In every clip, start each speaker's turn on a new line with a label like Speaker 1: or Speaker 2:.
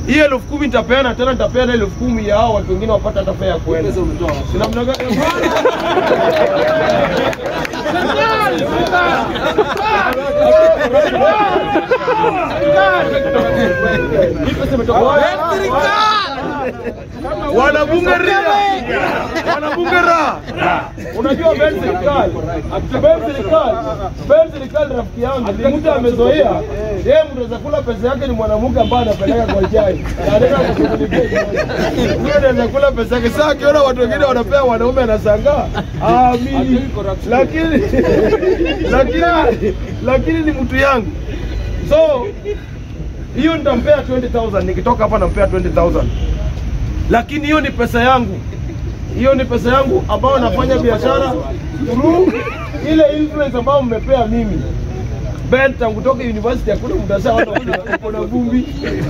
Speaker 1: hii elfu kumi nitapeana tena, nitapeana elfu kumi ya hao watu wengine wapate hata fare ya kuenda. Si namna gani? Hii pesa imetoka wapi? Wanabunge ria, wanabunge ra. Unajua Ben serikali, Ben serikali, Ben serikali rafiki yangu ni mtu amezoea yeye, mtu anaweza kula pesa yake ni mwanamke ambaye anapeleka kwa chai, Na anaenda kushughulikia huyo, anaweza kula pesa yake. Sasa akiona watu wengine wanapea wanaume anashangaa, ah, mimi lakini lakini lakini ni mtu yangu, so hiyo nitampea 20000 nikitoka hapa nampea 20000 lakini hiyo ni pesa yangu, hiyo ni pesa yangu ambayo nafanya biashara through ile influence ambayo mmepea mimi. Ben tangu toka university hakuna mtu ashaona uko- uko na vumbi.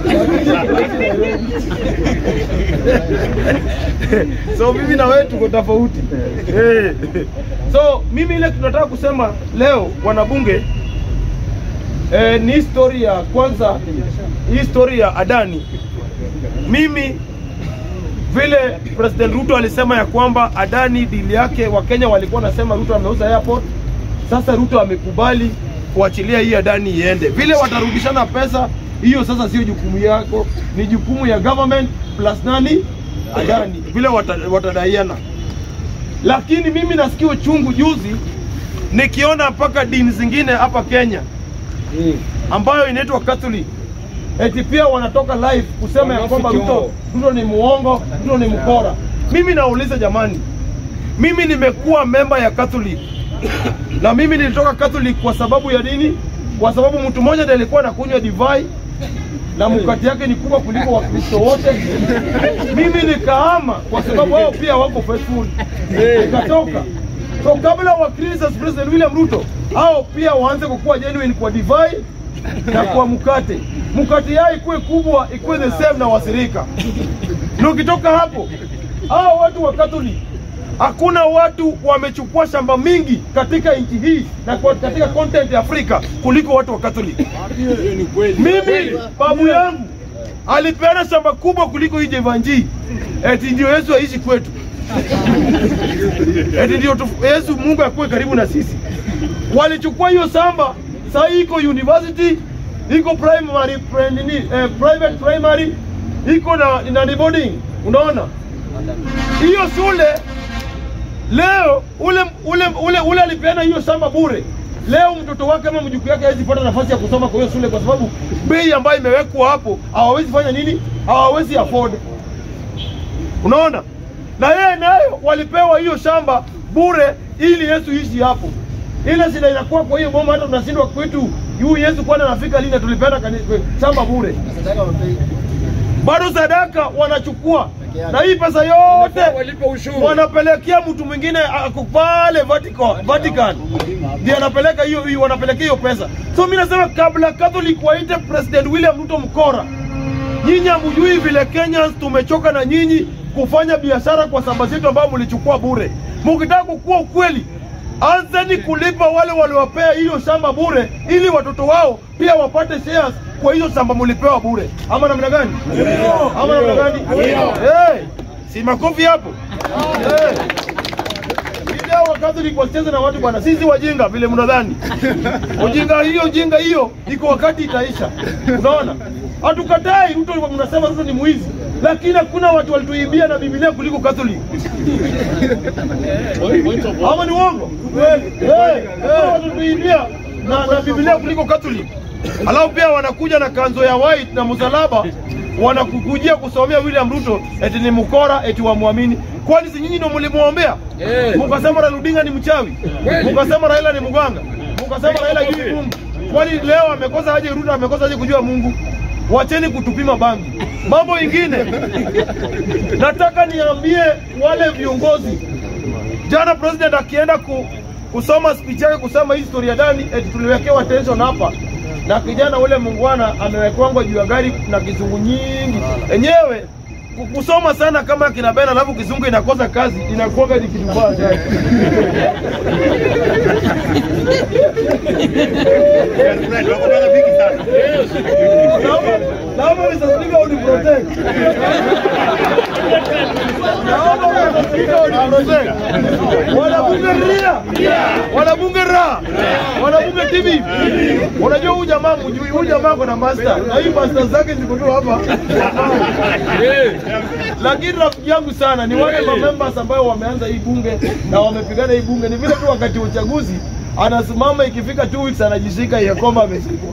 Speaker 1: so mimi na wewe tuko tofauti. Eh. So mimi ile tunataka kusema leo wanabunge eh, ni story ya kwanza, hii story ya Adani. Mimi vile President Ruto alisema ya kwamba Adani dili yake, Wakenya walikuwa wanasema Ruto ameuza airport. Sasa Ruto amekubali kuachilia hii Adani iende. Vile watarudishana pesa hiyo, sasa sio jukumu yako, ni jukumu ya government plus nani Adani, vile wata- watadaiana. Lakini mimi nasikia uchungu juzi nikiona mpaka dini zingine hapa Kenya ambayo inaitwa Catholic eti pia wanatoka live kusema ya kwamba Ruto, Ruto ni muongo, Ruto ni mkora. Mimi nauliza jamani, mimi nimekuwa memba ya Catholic na mimi nilitoka Catholic kwa sababu ya nini? Kwa sababu mtu mmoja ndiye alikuwa anakunywa divai na mkati yake ni kubwa kuliko Wakristo wote. Mimi nikahama kwa sababu wao pia wako faithful, nikatoka. So kabla wa Kristo President William Ruto hao pia waanze kukuwa genuine kwa divai na kwa mkate. Mkate yao ikuwe kubwa, ikuwe the same na wasirika. Na ukitoka hapo, hao watu wa Catholic hakuna watu wamechukua shamba mingi katika nchi hii na kwa katika content ya Afrika kuliko watu wa Catholic. Mimi babu yangu alipeana shamba kubwa kuliko hii Jevanji, eti ndio Yesu aishi kwetu, eti ndio tu- Yesu Mungu akuwe karibu na sisi. Walichukua hiyo shamba, sasa hii iko university, iko primary pri- nini, eh, private primary, iko na na boarding. Unaona hiyo shule leo ule ule ule ule alipeana hiyo shamba bure. Leo mtoto wake ama mjukuu yake hawezi pata nafasi ya kusoma kwa hiyo shule, kwa sababu bei ambayo imewekwa hapo hawawezi fanya nini, hawawezi afford. Unaona, na yeye nayo walipewa hiyo shamba bure ili Yesu ishi hapo. Ile shida inakuwa kwa hiyo boma, hata tunashindwa kwetu, yu Yesu kwani anafika lini? na Tulipeana kani- shamba bure bado sadaka wanachukua na hii pesa yote wanapelekea mtu mwingine ako pale Vatican, Vatican ndiye anapeleka hiyo hiyo, wanapelekea hiyo pesa. So mimi nasema kabla Catholic waite President William Ruto mkora, nyinyi hamjui vile Kenyans tumechoka na nyinyi kufanya biashara kwa samba zetu ambayo mlichukua bure. Mkitaka kukua ukweli, anzeni kulipa wale waliwapea hiyo shamba bure, ili watoto wao pia wapate shares kwa hiyo shamba mlipewa bure, ama namna gani? Ama namna gani? Hey, si makofi hapo hey. Video wa Catholic wasicheze na watu bwana, sisi wajinga vile mnadhani. Ujinga hiyo ujinga hiyo iko wakati itaisha. Unaona? Hatukatai Ruto, mnasema Ruto ni mwizi, lakini hakuna watu walituibia na Biblia kuliko Catholic. Ama ni uongo? Eh, eh, walituibia na, na Biblia kuliko Catholic. Alafu pia wanakuja na kanzo ya white na msalaba wanakukujia kusomea William Ruto eti ni mkora eti wamwamini. Kwani si nyinyi ndio mlimwombea? Mukasema Raila Odinga ni mchawi, mukasema Raila ni mganga, mukasema Raila hajui Mungu. Kwani leo amekosa aje Ruto amekosa aje kujua Mungu? Wacheni kutupima bangi. Mambo ingine nataka niambie wale viongozi, jana president akienda ku, kusoma speech yake kusema hii story ya Dani eti tuliwekewa tension hapa na kijana ule mungwana amewekwangwa juu ya gari na kizungu nyingi. Enyewe ku- kusoma sana kama kina Ben alafu kizungu inakosa kazi inakuwa ni kitu mbaya sana. Naomba- naomba Mr. Speaker uniprotect. Naomba Mr. Speaker uniprotect. Wanabunge ria, wanabunge ra, wanabunge TV. Unajua huyu jamaa mjui, huyu jamaa ako na master na hii master zake ziko tu hapa, lakini rafiki yangu sana ni wale members ambao wameanza hii bunge na wamepigana hii bunge. Ni vile tu wakati wa uchaguzi anasimama ikifika two weeks anajishika ya kwamba ameshikwa.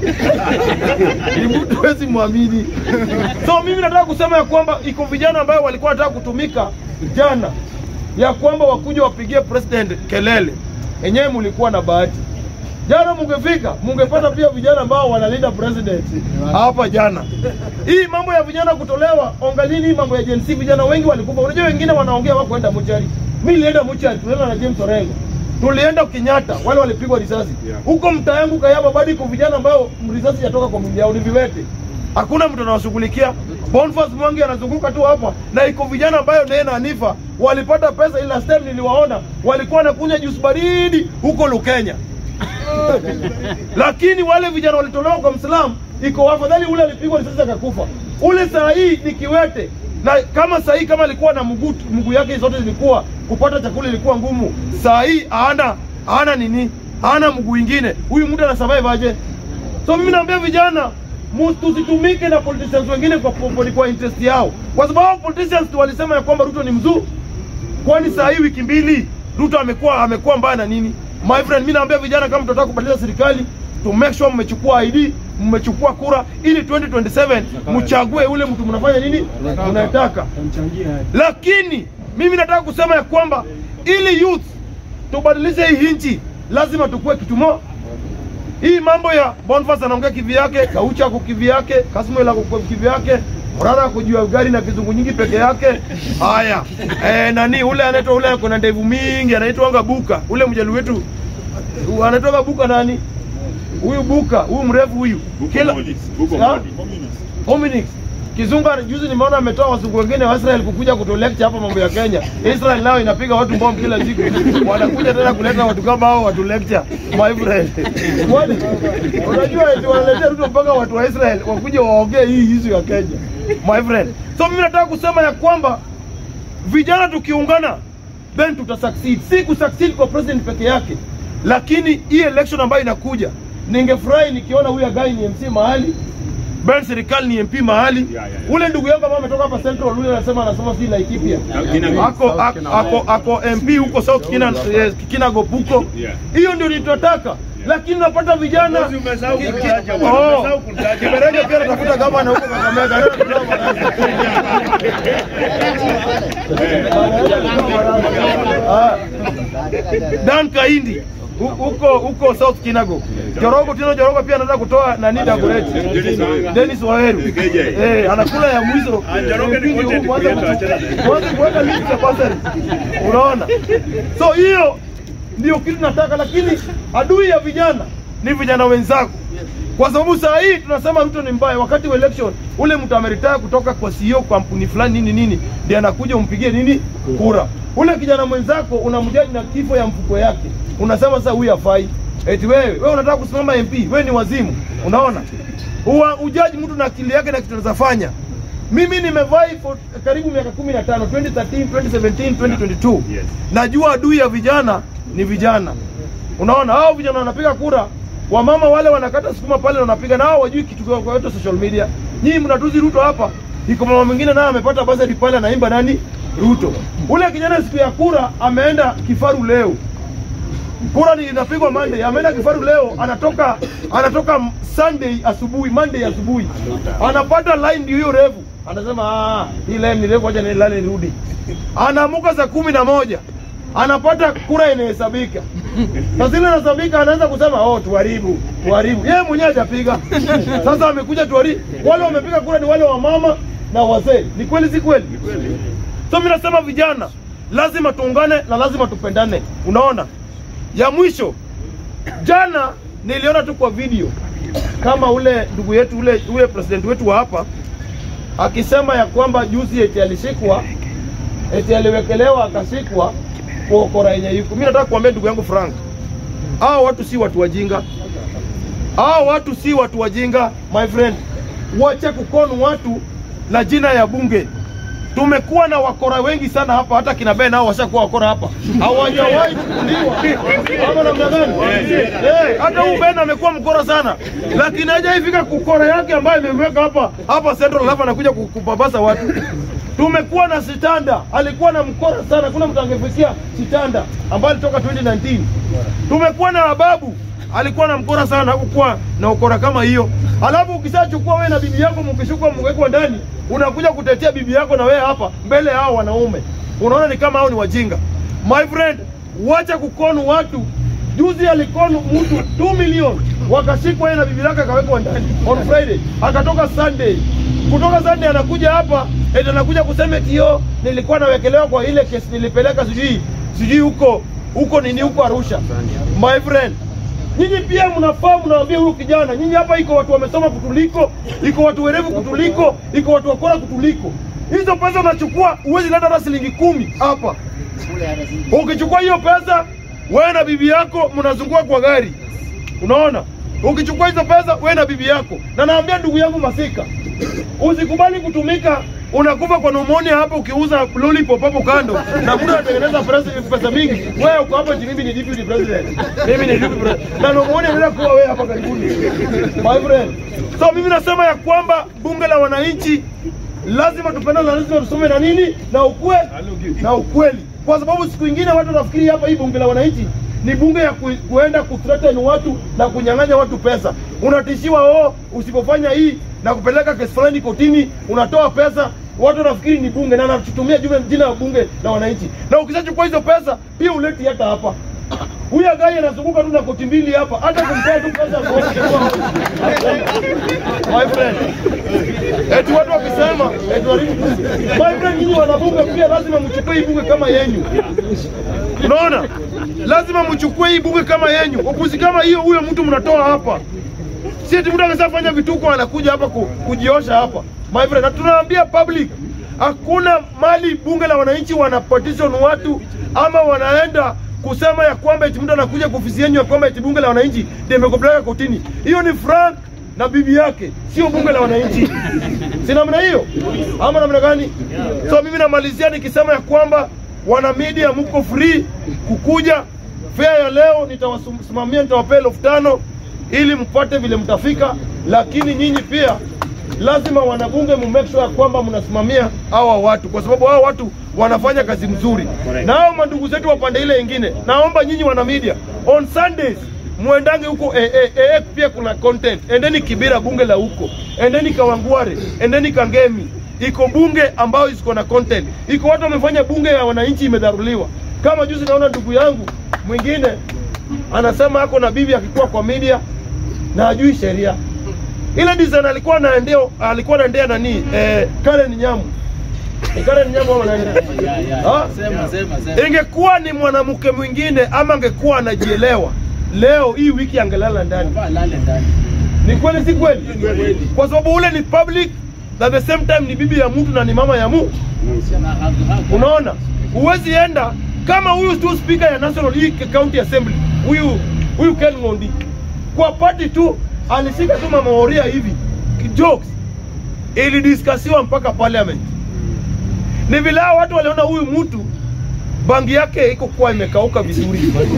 Speaker 1: Ni mtu hawezi mwamini. So mimi nataka kusema ya kwamba iko vijana ambayo walikuwa wanataka kutumika jana, ya kwamba wakuja wapigie president kelele. Enyewe mulikuwa na bahati jana, mungefika mungepata pia vijana ambao wanalinda president hapa jana. Hii mambo ya vijana kutolewa, ongalini hii mambo ya Gen Z, vijana wengi walikufa. Unajua wengine wanaongea wako kwenda muchari. Mimi nilienda muchari, tulienda na James Orengo tulienda Kenyatta, wale walipigwa risasi huko mtaa yangu Kayaba, bado iko vijana ambao risasi yatoka kwa mwili yao, ni viwete, hakuna mtu anawashughulikia. Boniface Mwangi anazunguka tu hapa, na iko vijana ambayo naye na Hanifa walipata pesa, ila last time niliwaona walikuwa wanakunywa juice baridi huko Lukenya lakini wale vijana walitolewa kwa Mslamu, iko afadhali ule alipigwa risasi akakufa. Ule saa hii ni kiwete, na kama saa hii kama alikuwa na mguu mguu yake zote zilikuwa kupata chakula ilikuwa ngumu, saa hii hana hana nini, hana mguu ingine, huyu mtu ana survive aje? So mimi naambia vijana mu- tusitumike na politicians wengine kwa, kwa, kwa interest yao, kwa sababu politicians tu walisema ya kwamba Ruto ni mzuri kwani saa hii wiki mbili Ruto amekuwa amekuwa mbaya na nini? My friend, mimi naambia vijana kama mtataka kubadilisha serikali to make sure mmechukua ID, mmechukua kura ili 2027 mchague ule mtu mnafanya nini mnataka. Lakini mimi nataka kusema ya kwamba ili youth tubadilishe hii nchi lazima tukue kitu moja. Hii mambo ya Boniface anaongea kivi yake, Kaucha ako kivi yake, Kasmuel ako kwa kivi yake, Murara ako juu ya gari na kizungu nyingi peke yake. Haya, eh, nani ule anaitwa ule ako na ndevu mingi anaitwanga Buka, ule mjalu wetu u- anaitwanga Buka nani? Huyu Buka, huyu mrefu huyu. Kila Ha? Hominix. Kizungu ana- juzi nimeona ametoa wazungu wengine wa Israel kukuja kuto lecture hapa mambo ya Kenya. Israel nao inapiga watu bomu kila siku. Wanakuja tena kuleta watu kama hao watu lecture. My friend. Kwani unajua eti wanaletea Ruto mpaka watu wa Israel wakuje waongee hii issue ya Kenya. My friend. So mimi nataka kusema ya kwamba vijana tukiungana then tuta succeed. Si ku succeed kwa president peke yake, lakini hii election ambayo inakuja, ningefurahi nikiona huyu guy ni MC mahali Ben serikali ni MP mahali
Speaker 2: Yeah, yeah, yeah.
Speaker 1: ule ndugu yangu ambaye ametoka hapa Central, yule anasema anasoma si Laikipia
Speaker 2: Kinago.
Speaker 1: ako ako ako, ako MP huko South Kina eh, Kinago huko
Speaker 2: Yeah.
Speaker 1: hiyo ndio nitataka lakini napata vijana
Speaker 2: Bosi, umesahau
Speaker 1: Ki- ki-
Speaker 2: kumtaja bwana,
Speaker 1: Oh.
Speaker 2: umesahau kumtaja.
Speaker 1: Kiberenge pia natafuta gavana huko Kakamega Leo tutatoa baraza. Ah. Dan Kaindi hu- huko huko South Kinago. Jorogo tena Jorogo pia anataka kutoa nani Dagoretti.
Speaker 2: Dennis Wanga.
Speaker 1: Dennis Waweru.
Speaker 2: KJ.
Speaker 1: Eh, anakula ya mwizo.
Speaker 2: Ah, Joroge ni
Speaker 1: Eh,
Speaker 2: content
Speaker 1: kwanza
Speaker 2: creator, achana naye.
Speaker 1: kwanza kuweka list ya basari. Unaona? So hiyo ndio kitu nataka, lakini adui ya vijana ni vijana wenzako, kwa sababu saa hii tunasema Ruto ni mbaya. Wakati wa election ule mtu ameritaya kutoka kwa CEO kampuni fulani nini nini, ndiye anakuja umpigie nini kura. Ule kijana mwenzako unamjaji na kifo ya mfuko yake, unasema sasa huyu hafai. Eti wewe wewe unataka kusimama MP, wewe ni wazimu. Unaona, Uwa, ujaji mtu na akili yake na kitu anazofanya. Mimi nimevai for karibu miaka 15 2013 2017 2022
Speaker 2: Yes.
Speaker 1: najua adui ya vijana ni vijana. Unaona, hao vijana wanapiga kura, wamama wale wanakata sukuma pale na wanapiga, na hao wajui kitu kwa kwa yote social media. Nyinyi mnatuzi Ruto hapa, iko mama mwingine naye amepata basari pale anaimba nani Ruto. Ule kijana siku ya kura ameenda kifaru leo kura ni inapigwa Monday, ameenda kifaru leo, anatoka anatoka Sunday asubuhi, Monday asubuhi, anapata line ndio hiyo refu, anasema ah, hii line ni refu, acha nilale nirudi. Anaamuka saa kumi na moja anapata kura inahesabika. Sasa ile inahesabika, anaanza kusema oh, tuharibu tuharibu. Yeye mwenyewe hajapiga, sasa amekuja tuharibu. Wale wamepiga kura ni wale wa mama na wazee. Ni kweli, si kweli? So mimi nasema vijana lazima tuungane na lazima tupendane. Unaona, ya mwisho jana niliona tu kwa video kama ule ndugu yetu ule ule president wetu wa hapa akisema ya kwamba juzi eti alishikwa eti aliwekelewa akashikwa kuokora yenye yuko. Mimi nataka kuambia ndugu yangu Frank, hao watu si watu wajinga, hao watu si watu wajinga my friend. Wache kukonu watu na jina ya bunge. Tumekuwa na wakora wengi sana hapa, hata kina Ben nao washakuwa wakora hapa, hawajawahi kukuliwa ama namna gani? Eh, hata huyu Ben amekuwa mkora sana, lakini hajaifika kukora yake ambayo imemweka hapa hapa Central, alafu anakuja ku- kupapasa watu. Tumekuwa na Sitanda, alikuwa na mkora sana, kuna mtu angefikia Sitanda ambaye alitoka 2019. Tumekuwa na Ababu alikuwa na mkora sana, hakukuwa na ukora kama hiyo. Alafu ukishachukua wewe na bibi yako mkishukwa mwekwa ndani, unakuja kutetea bibi yako na wewe hapa mbele ya hao wanaume, unaona ni kama hao ni wajinga. My friend, wacha kukonu watu. Juzi alikonu mtu 2 milioni wakashikwa yeye na bibi yake akawekwa ndani on Friday, akatoka Sunday. Kutoka Sunday anakuja hapa eti anakuja kusema eti yo nilikuwa nawekelewa kwa ile kesi nilipeleka sijui sijui huko huko nini huko Arusha. My friend, nyinyi pia mnafaa mnaambia huyu kijana, nyinyi hapa iko watu wamesoma kutuliko, iko watu werevu kutuliko, iko watu wakora kutuliko. Hizo pesa unachukua, huwezi leta hata shilingi kumi hapa. Ukichukua hiyo pesa, wewe na bibi yako mnazunguka kwa gari, unaona. Ukichukua hizo pesa, wewe na bibi yako, na naambia ndugu yangu Masika, usikubali kutumika unakufa kwa pneumonia hapa ukiuza lollipop hapo kando na kuna anatengeneza pesa, pesa mingi. Wewe uko hapa eti mimi ni deputy president, mimi ni deputy president na pneumonia inaenda kuwa wewe hapa karibuni, my friend. So mimi nasema ya kwamba bunge la wananchi lazima tupendane, na lazima tusome na nini na ukweli na ukweli, kwa sababu siku ingine watu wanafikiri hapa hii bunge la wananchi ni bunge ya ku, kuenda kuthreaten watu na kunyang'anya watu pesa. Unatishiwa oh, usipofanya hii na kupeleka kesi fulani kotini, unatoa pesa. Watu wanafikiri ni bunge na anatumia jina jina la bunge la wananchi, na ukishachukua hizo pesa pia uleti hata hapa huyu agai anazunguka tu na koti mbili hapa, hata kumpea tu pesa ya koti. my friend, eti watu wakisema eti waribu bunge. My friend, nyinyi wanabunge pia lazima mchukue hii bunge kama yenyu. Unaona, lazima mchukue hii bunge kama yenyu. Upuzi kama hiyo, huyo mtu mnatoa hapa, si eti mtu akisha fanya vituko anakuja hapa ku, kujiosha hapa my friend, na tunaambia public hakuna mali bunge la wananchi wana petition watu ama wanaenda kusema ya kwamba eti mtu anakuja kwa ofisi yenu ya kwamba eti bunge la wananchi ndio imekupeleka kotini. Hiyo ni Frank na bibi yake, sio bunge la wananchi. Si namna hiyo ama namna gani? So mimi namalizia nikisema ya kwamba wana media mko free kukuja fair ya leo, nitawasimamia nitawapea elfu tano ili mpate vile mtafika, lakini nyinyi pia lazima wanabunge mu make sure ya kwamba mnasimamia hawa watu, kwa sababu hawa watu wanafanya kazi mzuri, na hao mandugu zetu wa pande ile ingine, naomba nyinyi wana media on Sundays muendange huko eh, eh, eh, pia kuna content. Endeni Kibira, bunge la huko, endeni Kawangware, endeni Kangemi, iko bunge ambayo iko na content, iko watu wamefanya bunge ya wananchi imedharuliwa. Kama juzi naona ndugu yangu mwingine anasema ako na bibi akikuwa kwa media na hajui sheria ile design alikuwa anaendea alikuwa anaendea nani eh, Karen Nyamu Ni Karen Nyamu ama nani Ah?
Speaker 2: Sema, sema, sema.
Speaker 1: ingekuwa ni mwanamke mwingine ama angekuwa anajielewa leo hii wiki angelala ndani
Speaker 2: Vaa lale ndani.
Speaker 1: ni kweli si kweli kwa sababu ule ni public na the same time ni bibi ya mtu na ni mama ya mtu
Speaker 2: Na hapo- hapo.
Speaker 1: unaona huwezi enda kama huyu tu speaker ya national hii county assembly huyu huyu Ken Ngondi kwa party tu alishika tu mama Oria hivi jokes ilidiskasiwa mpaka parliament ni vile hao watu waliona huyu mtu bangi yake iko kuwa imekauka vizuri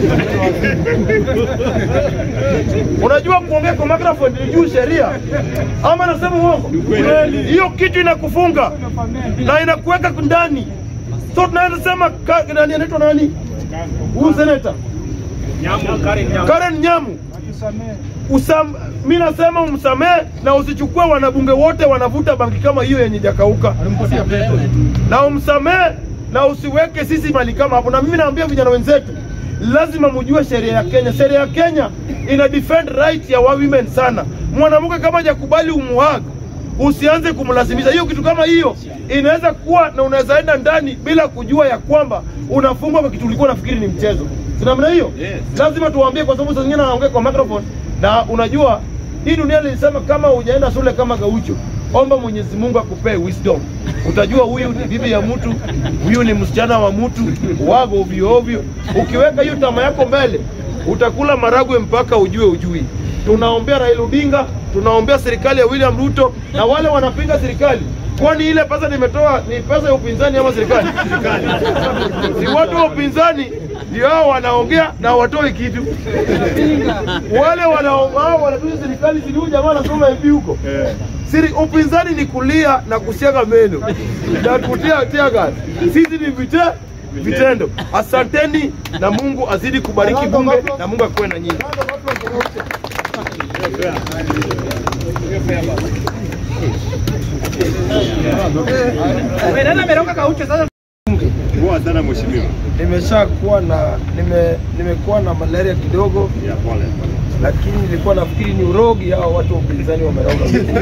Speaker 1: unajua kuongea kwa microphone ni juu sheria ama nasema uongo hiyo kitu inakufunga na inakuweka ndani so tunaweza sema ka- nani anaitwa nani huyu seneta Karen Nyamu Usam, mi nasema umsamehe na usichukue wanabunge wote wanavuta bangi kama hiyo yenye jakauka, na umsamehe na usiweke sisi mali kama hapo. Na mimi naambia vijana wenzetu, lazima mjue sheria ya Kenya. Sheria ya Kenya ina defend right ya wa women sana. Mwanamke kama hajakubali umuhag, usianze kumlazimisha. Hiyo kitu kama hiyo inaweza kuwa na unaweza enda ndani bila kujua ya kwamba unafungwa kwa kitu ulikuwa unafikiri ni mchezo. Si namna hiyo?
Speaker 2: Yes.
Speaker 1: lazima tuwaambie, kwa sababu saa zingine anaongea kwa microphone, na unajua hii dunia nilisema kama hujaenda shule kama Gaucho omba Mwenyezi Mungu akupee wisdom. Utajua huyu ni bibi ya mtu, huyu ni msichana wa mtu, wago ovyo ovyo. Ukiweka hiyo tama yako mbele, utakula maragwe mpaka ujue ujui. Tunaombea Raila Odinga, tunaombea serikali ya William Ruto na wale wanapinga serikali. Kwani ile pesa nimetoa ni pesa ya upinzani ama serikali? Si watu wa upinzani ndio hao wanaongea na watoi kitu. Wale wanaongea wanatuza serikali, si huyu jamaa anasoma MP huko. Siri upinzani ni kulia na kusiaga meno na kutia tia gas. Sisi ni vite vitendo. Asanteni na Mungu azidi kubariki bunge na Mungu akuwe na nyinyi.
Speaker 3: Poa sana mheshimiwa.
Speaker 1: Nimesha kuwa na nime nimekuwa na malaria kidogo,
Speaker 3: Ya pole.
Speaker 1: lakini nilikuwa nafikiri ni urogi hao watu wa upinzani wameroga,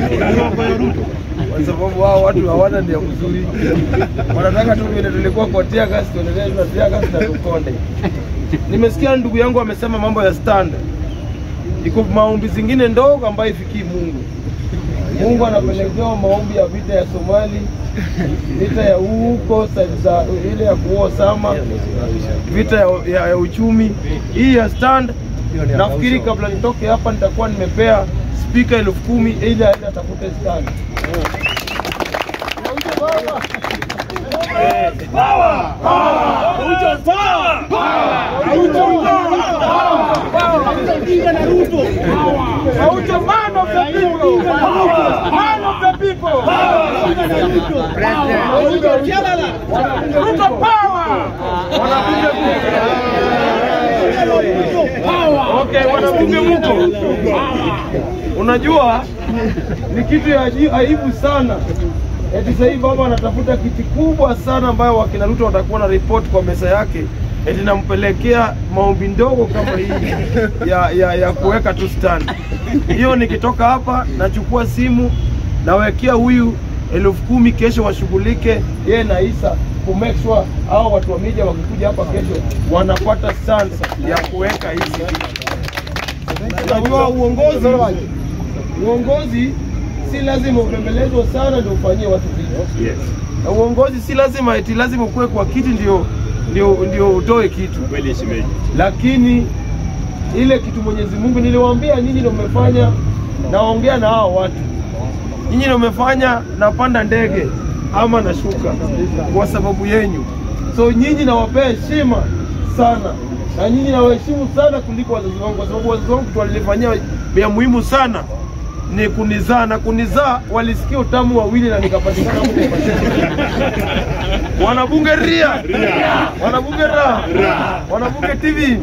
Speaker 1: kwa sababu hao watu hawana nia mzuri, wanataka tu vile tulikuwa kwa tear gas tuendelee na tear gas na tukonde. Nimesikia ndugu yangu amesema mambo ya stand, iko maombi zingine ndogo ambayo ifikii Mungu. Mungu anapelekewa maombi ya vita ya Somali, vita ya huko side za ile ya kuoa Sama, vita ya, ya, ya uchumi. Hii ya stand, nafikiri kabla nitoke hapa nitakuwa nimepea spika elfu kumi ili aende atafute stand. Aucho man of the people. Man of the people. Ruto power. Okay, wanabunge mko. Unajua ni kitu ya aji- aibu sana. Eti sasa hivi baba anatafuta kiti kubwa sana ambayo wakina Ruto watakuwa na report kwa meza yake eti nampelekea maombi ndogo kama hii ya, ya, ya kuweka tu stand. Hiyo nikitoka hapa nachukua simu nawekea huyu elfu kumi kesho washughulike yeye na Isa ku make sure hao watu wa media wakikuja hapa kesho wanapata stand ya kuweka hizi Unajua uongozi uongozi si lazima ubembelezwe sana ndio ufanyie watu vitu.
Speaker 3: Yes.
Speaker 1: Na uongozi si lazima eti lazima ukuwe kwa kiti ndio ndio ndio utoe kitu,
Speaker 3: Kweli shemeji.
Speaker 1: lakini ile kitu Mwenyezi Mungu niliwaambia nyinyi ndio mmefanya, naongea na hao watu, nyinyi ndio mmefanya napanda ndege ama nashuka kwa sababu yenyu. So nyinyi nawapea heshima sana, na nyinyi nawaheshimu sana kuliko wazazi wangu, kwa sababu wazazi wangu kitu walifanyia ya muhimu sana ni kunizaa, na kunizaa walisikia utamu wawili na nikapatikana huko. Wanabunge ria, wanabunge ra, wanabunge TV.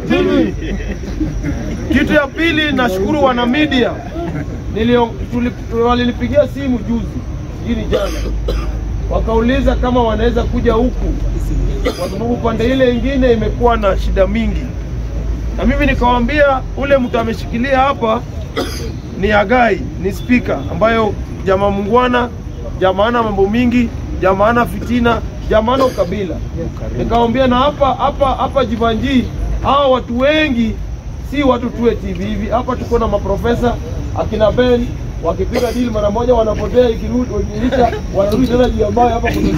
Speaker 1: Kitu ya pili, nashukuru wana media Nilio- tuli- walinipigia simu juzi, hii ni jana, wakauliza kama wanaweza kuja huku kwa sababu pande ile ingine imekuwa na shida mingi, na mimi nikawaambia ule mtu ameshikilia hapa ni Agai, ni spika ambayo jamaa mungwana, jamaana mambo mingi, jamaana fitina, jamaana ukabila. Nikamwambia na hapa hapa hapa Jivanji, hawa watu wengi si watu tuwe TV hivi. Hapa tuko na maprofesa akina Ben wakipiga dili mara moja wanapotea, ikirudi wakiisha wanarudi tena juu ya mawe hapa kuna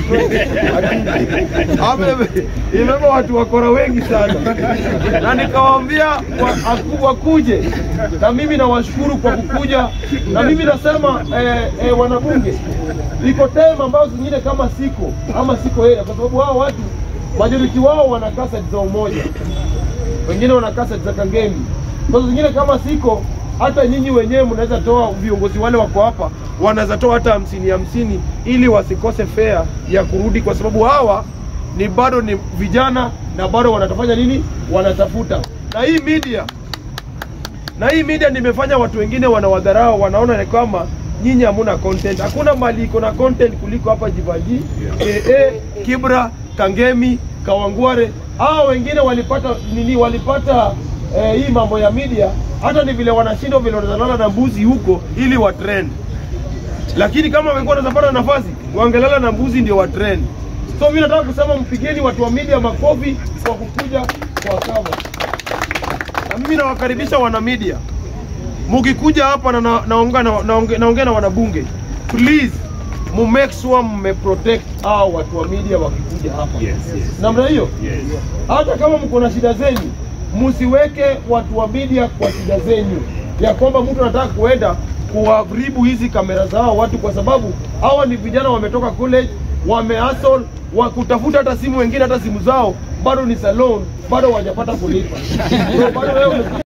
Speaker 1: hapa ime- imebeba watu wakora wengi sana, na nikawaambia wa- aku- wakuje, na mimi nawashukuru kwa kukuja, na mimi nasema eh, eh, wanabunge, iko time ambayo zingine kama siko ama siko yeye, kwa sababu hao watu majority wao wana kaseti za umoja wengine wana kaseti za Kangemi. Sasa zingine kama siko, hata nyinyi wenyewe mnaweza toa, viongozi wale wako hapa wanaweza toa hata hamsini hamsini, ili wasikose fea ya kurudi, kwa sababu hawa ni bado ni vijana na bado wanatafanya nini, wanatafuta na hii media na hii media nimefanya watu wengine wanawadharau, wanaona ni kama nyinyi hamuna content. Hakuna mali iko na content kuliko hapa Jivanji, AA, Kibra, Kangemi, Kawangware. Hao wengine walipata nini? Walipata eh, hii mambo ya media, hata ni vile wanashindwa vile wanazalala na mbuzi huko ili wa trend, lakini kama wangekuwa wanapata nafasi wangelala na mbuzi ndio wa trend. So mimi nataka kusema mpigeni watu wa media makofi kwa kukuja kwa kama na mimi nawakaribisha wana media, mukikuja hapa na naongea na, naonge- naongea na wanabunge, please mu make sure mme protect hao watu wa media wakikuja hapa
Speaker 3: Yes, yes.
Speaker 1: namna hiyo
Speaker 3: Yes.
Speaker 1: hata kama mko na shida zenyu msiweke watu wa media kwa shida zenyu ya kwamba mtu anataka kuenda kuharibu hizi kamera za hao watu kwa sababu hawa ni vijana wametoka college wamehustle wa kutafuta hata simu wengine hata simu zao bado ni salon bado hawajapata kulipa so bado wewe umekuja